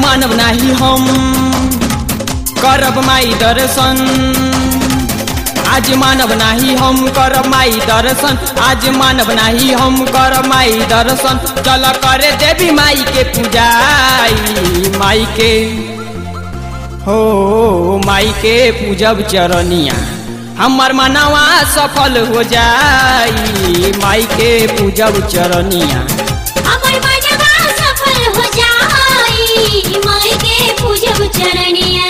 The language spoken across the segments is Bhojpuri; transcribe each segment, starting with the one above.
मानव नाही हम करब माई दर्शन आज मानव नाही हम करब माई दर्शन आज मानव नाही हम करब माई दर्शन चल करे देवी माई के पूजाई माई के हो माई के पूजब चरनिया हमर मनवा सफल हो जाई माई के पूजब चरनिया हमर मनवा सफल हो जाई माई के पूजब चरनिया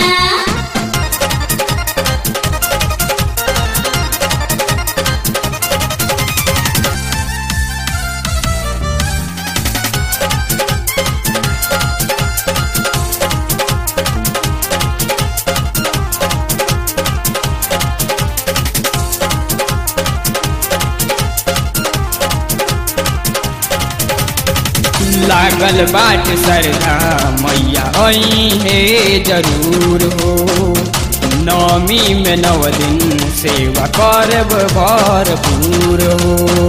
लागल बाट सरधा मैया आई है जरूर हो नौमी में नव दिन सेवा करब भरपूर हो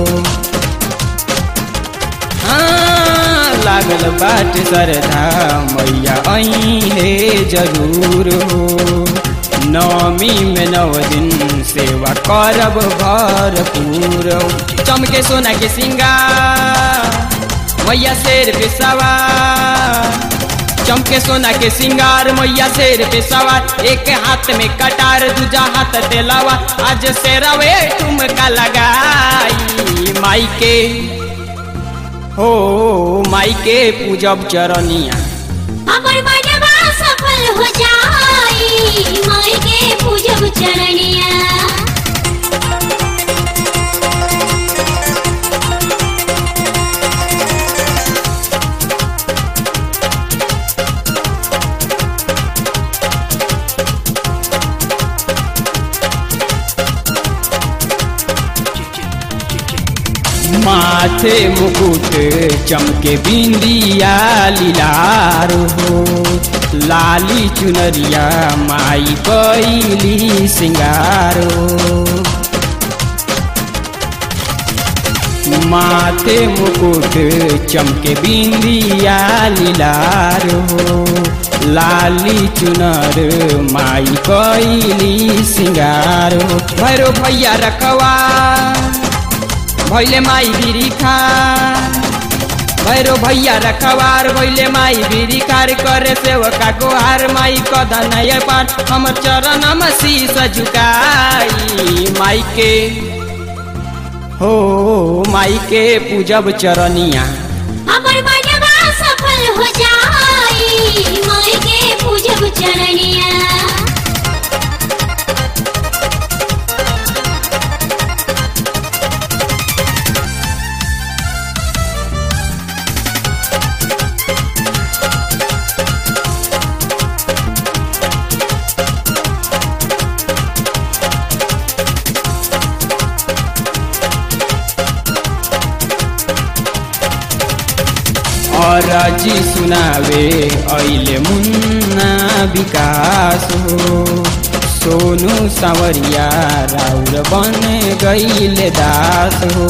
हाँ, लागल बाट सरधा मैया आई है जरूर हो नौमी में नव दिन सेवा करब भरपूर हो चमके सोना के सिंगार मैया शेर पे सवार चमके सोना के सिंगार मैया शेर पे सवार एक हाथ में कटार दूजा हाथ तेलावा आज शेरवे ठुमका लगाई माई के हो माई के पूजब चरनिया हमर मनवा सफल हो जाई माई के पूजब चरनिया माथे मुकुट चमके बिंदिया लीलार हो लाली चुनरिया माई कैली सिंगार हो माथे मुकुट चमके बिंदिया लीलार हो लाली चुनर माई कैली सिंगार हो भैरो भैया रखवा भैले माई बिरी खा भैरो भैया रखवार भैले माई बिरी खार करे सेवका गोहार माई कदन पार हमर चरण में शीस झुकाई माई के हो माई के पूजब चरनिया हमर मनवा सफल हो जाई माई के पूजब चरनिया और जी सुनावे ऐले मुन्ना विकास हो सोनू सावरिया राउर बन गईले दास हो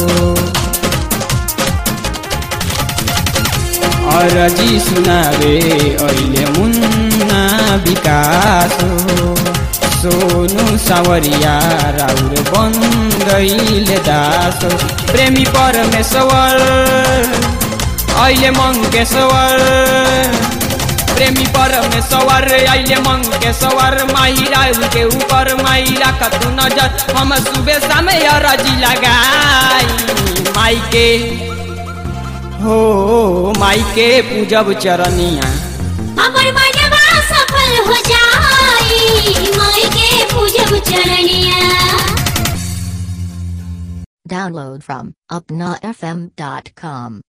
और जी सुनावे ऐले मुन्ना विकास हो सोनू सावरिया राउर बन गईले दास हो प्रेमी परमेश्वर अहिले मङ्केश्वर प्रेमी परमेश्वर अहिले मङ्केश्वर माहिरा के ऊपर माहिरा कतु नजर हम सुबह समय रजी लगाई माई के हो माई के पूजब चरनिया हमर मनवा सफल हो जाई माई के पूजब चरनिया Download from upnafm.com.